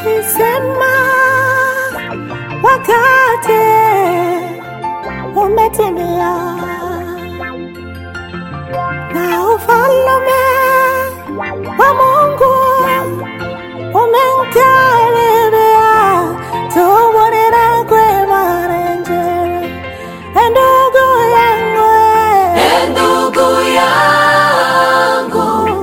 ukisema wakati umetimia na ufalme wa Mungu umenkaribia, tubonera kwema renje ndugu yangu E ndugu yangu,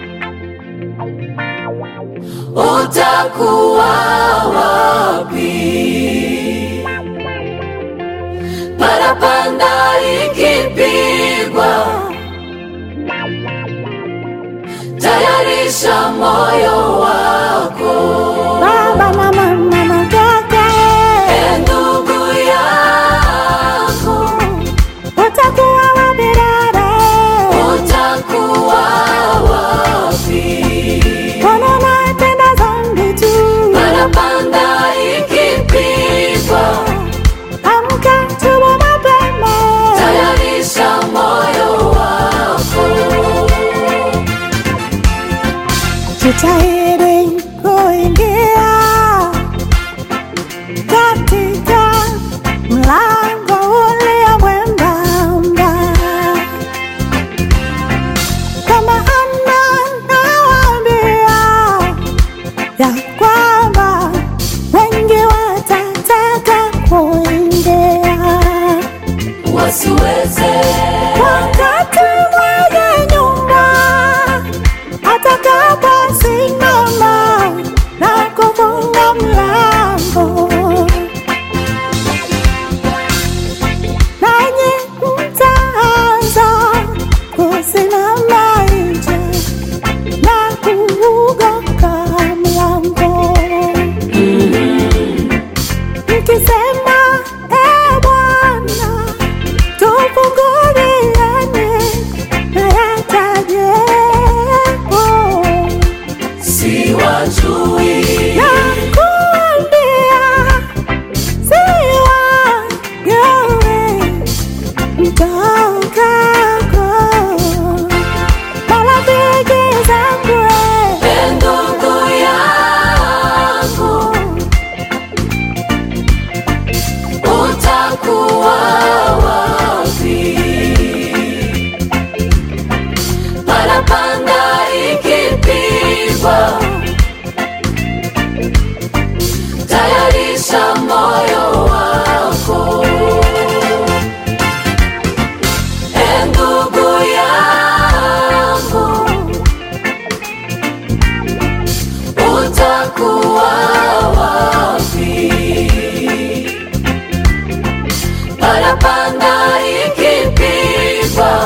utakuwa wapi? Parapanda ikipigwa, tayarisha moyo wako. baba na mama na kaka E ndugu yangu, utakuwa wapi dada utakuwa wapi? Mbona unatenda dhambi tu Parapanda ikipigwa, amka tubu mapema tayarisha moyo wako. jitahidi kuingia katika mlango ulio mwembamba, kwa maana nawaambia ya kwamba wengi watataka kuingia Wasiweze wakati mwenye nyumba atakaposimama na kufunga mlango, nanyi mtaanza kusimama nje na kuugonga mlango mkisema, e Bwana tufunguliane na yatajepo si wajui, nakuambia siwa yawe mtokako marafiki zangu e ndugu yangu, utakuwa wapi? Parapanda ikipigwa, tayarisha moyo wako. E ndugu yangu, utakuwa wapi? Parapanda ikipigwa,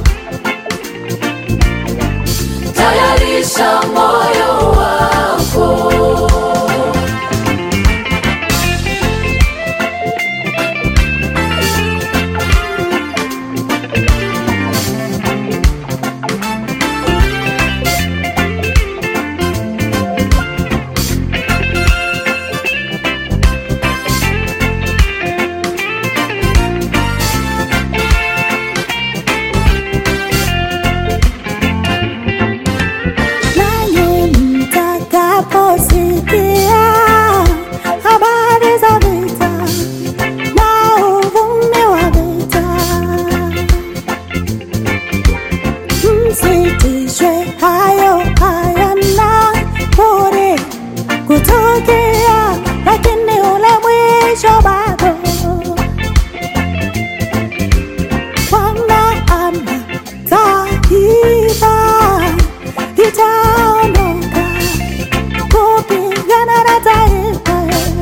tayarisha moyo wako. nanyi mtakaposikia habari za vita na uvumi wa vita, msitishwe, hayo hayana budi kutukia, lakini ule mwisho bado Bwana ana taifa itaondoka kupigana na taifa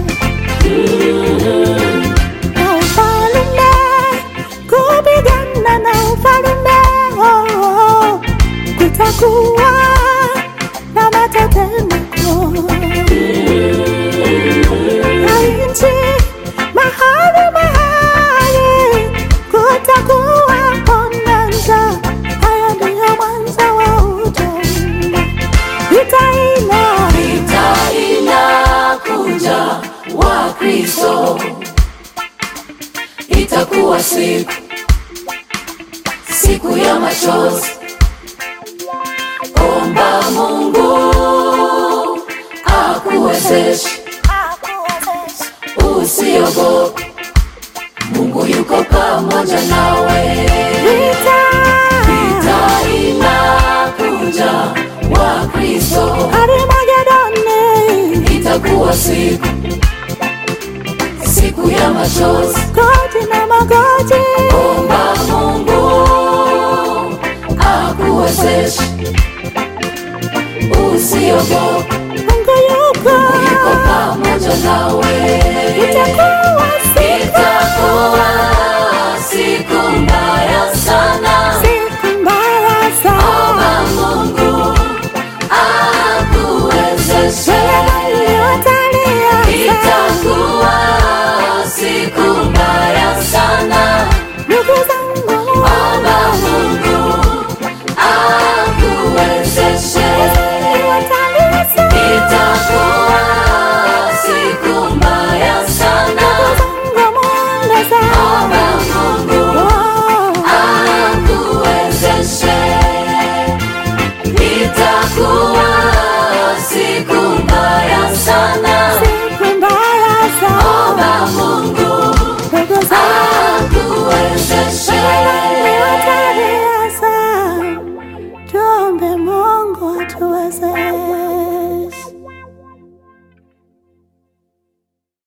na ufalme kupigana na ufalme oh, oh. kutakuwa na matetemeko na nchi mahali mahali kutakuwa bonanza. Haya ndiyo mwanzo wa ujumbe, itaina Vita inakuja, Wakristo, itakuwa siku siku ya machozi. Omba Mungu akuwezeshe, usiogope, Mungu yuko pamoja nawe. Vita, Vita inakuja, Wakristo, Armagedoni, itakuwa siku siku ya machozi, God